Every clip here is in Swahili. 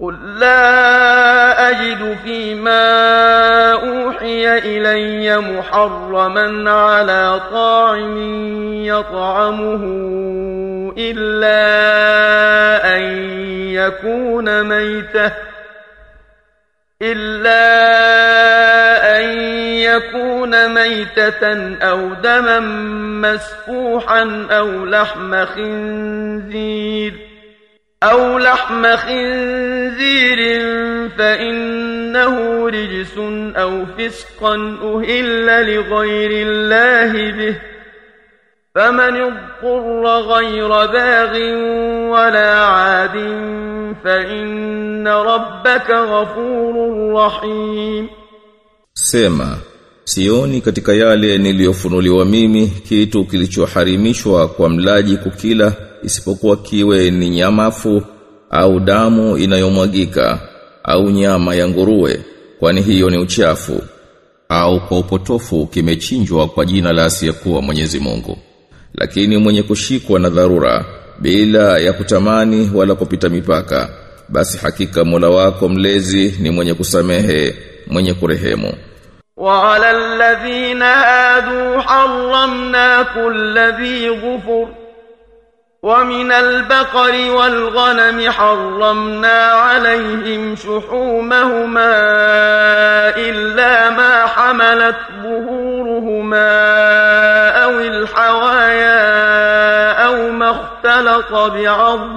قل لا أجد فيما أوحي إلي محرما على طاعم يطعمه إلا أن يكون ميتة إلا أن يكون ميتة أو دما مسفوحا أو لحم خنزير أو لحم خنزير فإنه رجس أو فسقا أهل لغير الله به فمن اضطر غير باغ ولا عاد فإن ربك غفور رحيم Sema, sioni katika yale niliyofunuliwa mimi kitu kilichoharimishwa kwa mlaji kukila isipokuwa kiwe ni nyamafu au damu inayomwagika au nyama ya nguruwe kwani hiyo ni uchafu au kwa upotofu kimechinjwa kwa jina la asiyekuwa Mwenyezi Mungu lakini mwenye kushikwa na dharura bila ya kutamani wala kupita mipaka basi hakika Mola wako mlezi ni mwenye kusamehe mwenye kurehemu وعلى الذين هادوا حرمنا كل ذي ظفر ومن البقر والغنم حرمنا عليهم شحومهما إلا ما حملت ظهورهما أو الحوايا أو ما اختلط بعظم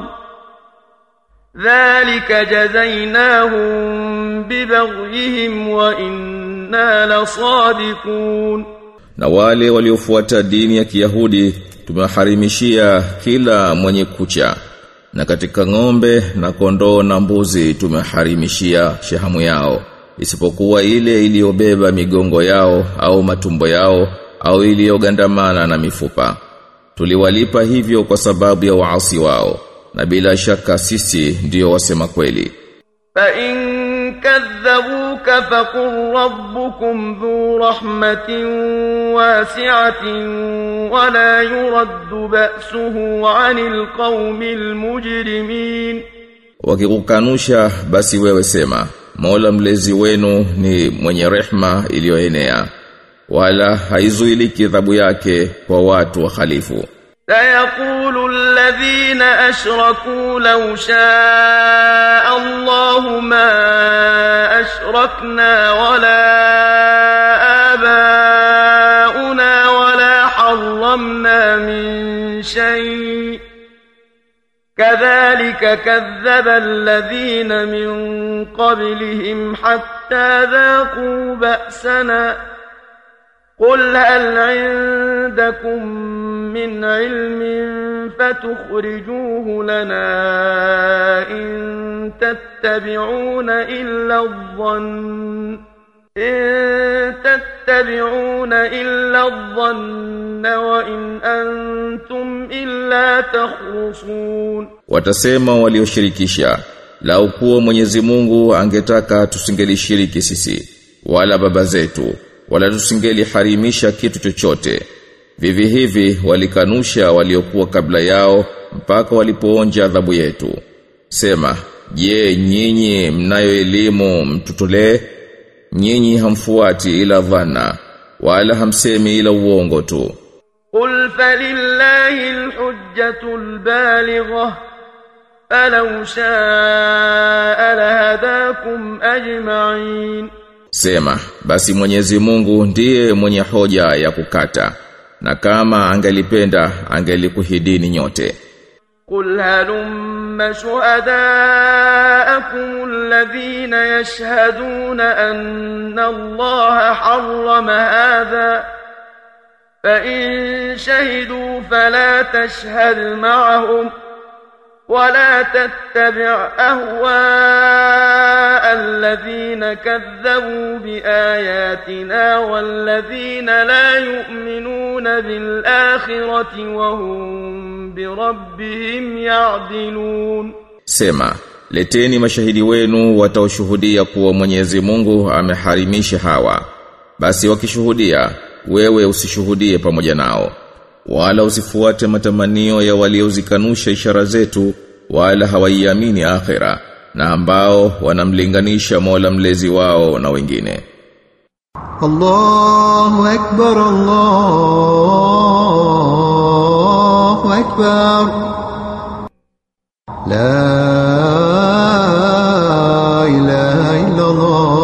ذلك جزيناهم ببغيهم وإنا لصادقون na wale waliofuata dini ya Kiyahudi tumewaharimishia kila mwenye kucha na katika ng'ombe na kondoo na mbuzi tumeharimishia shahamu yao isipokuwa ile iliyobeba migongo yao au matumbo yao au iliyogandamana na mifupa tuliwalipa hivyo kwa sababu ya waasi wao na bila shaka sisi ndiyo wasema kweli فإن كذبوك فقل ربكم ذو رحمة واسعة ولا يرد بأسه عن القوم المجرمين wakikukanusha basi wewe sema Mola mlezi wenu ni mwenye rehma iliyoenea wala haizuiliki adhabu yake kwa watu wahalifu سيقول الذين أشركوا لو شاء الله ما أشركنا ولا آباؤنا ولا حرمنا من شيء كذلك كذب الذين من قبلهم حتى ذاقوا بأسنا قل هل عندكم من علم فتخرجوه لنا إن تتبعون إلا الظن إن تتبعون إلا الظن وإن أنتم إلا تخرصون watasema walioshirikisha lau kuwa Mwenyezi Mungu angetaka tusingelishiriki sisi wala baba zetu wala tusingeliharimisha kitu chochote vivi hivi walikanusha waliokuwa kabla yao mpaka walipoonja adhabu yetu sema je nyinyi mnayo elimu mtutolee nyinyi hamfuati ila dhana wala hamsemi ila uongo tu قل فلله الحجة البالغة فلو شاء لهداكم أجمعين Sema, basi Mwenyezi Mungu ndiye mwenye hoja ya kukata, na kama angelipenda angelikuhidini nyote. قل هلم شهداءكم الذين يشهدون أن الله حرم هذا فإن شهدوا فلا تشهد معهم ولا تتبع أهواء الذين كذبوا بآياتنا والذين لا يؤمنون بالآخرة وهم بربهم يعدلون Sema, leteni mashahidi wenu wataoshuhudia kuwa Mwenyezi Mungu ameharimisha hawa. Basi wakishuhudia, wewe usishuhudie pamoja nao. Wala usifuate matamanio ya waliozikanusha ishara zetu, wala hawaiamini akhera, na ambao wanamlinganisha Mola mlezi wao na wengine الله أكبر الله أكبر لا إله إلا الله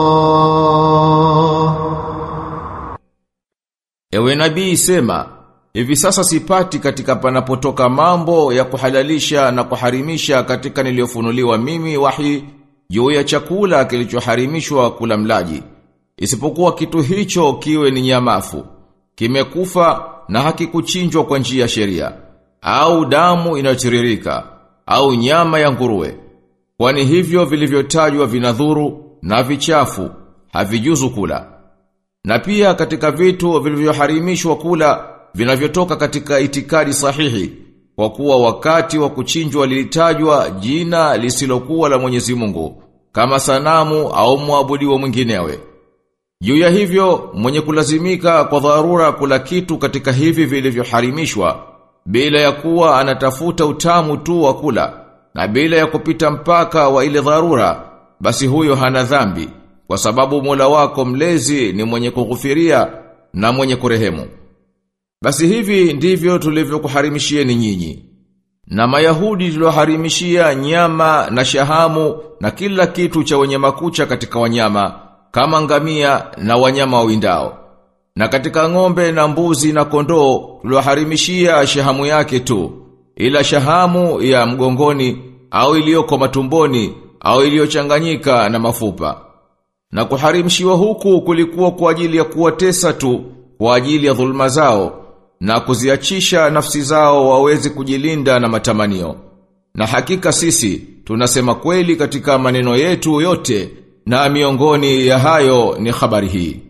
Ewe nabii sema, hivi sasa sipati katika panapotoka mambo ya kuhalalisha na kuharimisha katika niliyofunuliwa mimi wahi juu ya chakula kilichoharimishwa kula mlaji. Isipokuwa kitu hicho kiwe ni nyamafu, kimekufa na hakikuchinjwa kwa njia ya sheria, au damu inayotiririka, au nyama ya nguruwe. Kwani hivyo vilivyotajwa vinadhuru na vichafu, havijuzu kula. Na pia katika vitu vilivyoharimishwa kula vinavyotoka katika itikadi sahihi kwa kuwa wakati wa kuchinjwa lilitajwa jina lisilokuwa la Mwenyezi Mungu kama sanamu au muabudiwa mwinginewe. Juu ya hivyo mwenye kulazimika kwa dharura kula kitu katika hivi vilivyoharimishwa bila ya kuwa anatafuta utamu tu wa kula na bila ya kupita mpaka wa ile dharura basi huyo hana dhambi kwa sababu Mola wako mlezi ni mwenye kughufiria na mwenye kurehemu. Basi hivi ndivyo tulivyokuharimishieni nyinyi. Na Mayahudi tulioharimishia nyama na shahamu na kila kitu cha wenye makucha katika wanyama kama ngamia na wanyama wawindao. Na katika ng'ombe na mbuzi na kondoo tulioharimishia shahamu yake tu, ila shahamu ya mgongoni au iliyoko matumboni au iliyochanganyika na mafupa. Na kuharimshiwa huku kulikuwa kwa ajili ya kuwatesa tu, kwa ajili ya dhulma zao, na kuziachisha nafsi zao waweze kujilinda na matamanio. Na hakika sisi, tunasema kweli katika maneno yetu yote, na miongoni ya hayo ni habari hii.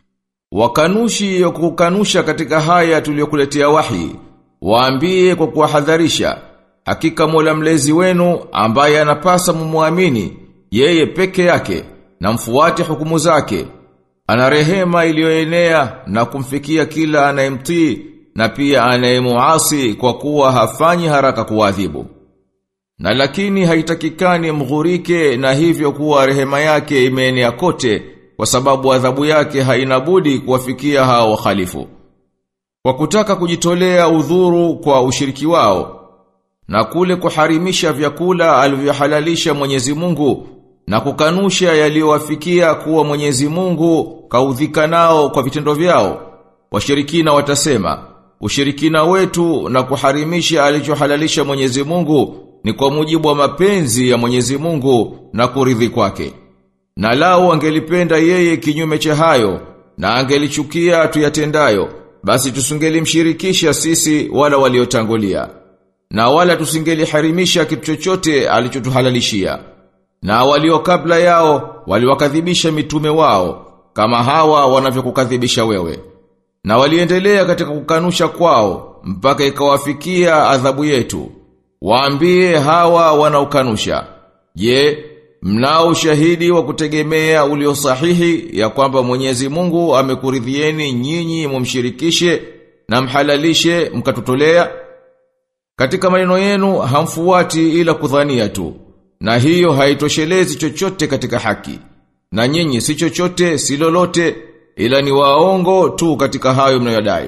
Wakanushi ya kukanusha katika haya tuliyokuletea wahi, waambie kwa kuwahadharisha, hakika Mola mlezi wenu ambaye anapasa mumuamini, yeye peke yake, na mfuate hukumu zake. Ana rehema iliyoenea na kumfikia kila anayemtii na pia anayemuasi kwa kuwa hafanyi haraka kuadhibu. Na lakini haitakikani mghurike na hivyo kuwa rehema yake imeenea kote kwa sababu adhabu yake haina budi kuwafikia hao wakhalifu. Kwa kutaka kujitolea udhuru kwa ushiriki wao na kule kuharimisha vyakula alivyohalalisha Mwenyezi Mungu na kukanusha yaliyowafikia kuwa Mwenyezi Mungu kaudhika nao kwa vitendo vyao. Washirikina watasema, ushirikina wetu na kuharimisha alichohalalisha Mwenyezi Mungu ni kwa mujibu wa mapenzi ya Mwenyezi Mungu na kuridhi kwake. Na lao angelipenda yeye kinyume cha hayo na angelichukia tuyatendayo, basi tusingelimshirikisha sisi wala waliotangulia. Na wala tusingeliharimisha kitu chochote alichotuhalalishia. Na walio kabla yao waliwakadhibisha mitume wao kama hawa wanavyokukadhibisha wewe. Na waliendelea katika kukanusha kwao mpaka ikawafikia adhabu yetu. Waambie hawa wanaokanusha. Je, mnao ushahidi wa kutegemea ulio sahihi ya kwamba Mwenyezi Mungu amekuridhieni nyinyi mumshirikishe na mhalalishe mkatutolea? Katika maneno yenu hamfuati ila kudhania tu. Na hiyo haitoshelezi chochote katika haki. Na nyinyi si chochote si lolote ila ni waongo tu katika hayo mnayodai.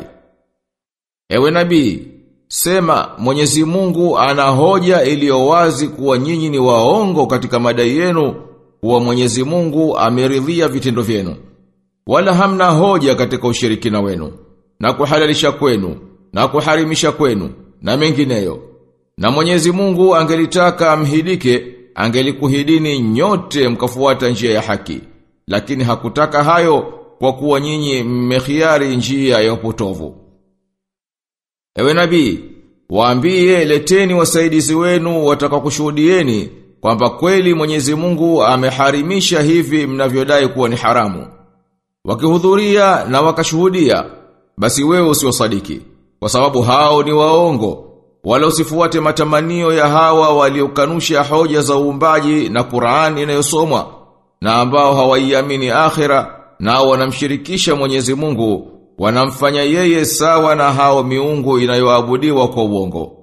Ewe nabii, sema Mwenyezi Mungu ana hoja iliyo wazi kuwa nyinyi ni waongo katika madai yenu kuwa Mwenyezi Mungu ameridhia vitendo vyenu. Wala hamna hoja katika ushirikina wenu na kuhalalisha kwenu na kuharimisha kwenu na mengineyo. Na Mwenyezi Mungu angelitaka amhidike, angelikuhidini nyote mkafuata njia ya haki. Lakini hakutaka hayo kwa kuwa nyinyi mmekhiari njia ya upotovu. Ewe nabii, waambie leteni wasaidizi wenu watakakushuhudieni kwamba kweli Mwenyezi Mungu ameharimisha hivi mnavyodai kuwa ni haramu. Wakihudhuria na wakashuhudia, basi wewe usiwasadiki, kwa sababu hao ni waongo. Wala usifuate matamanio ya hawa waliokanusha hoja za uumbaji na Qur'an inayosomwa na ambao hawaiamini akhira na wanamshirikisha Mwenyezi Mungu wanamfanya yeye sawa na hao miungu inayoabudiwa kwa uongo.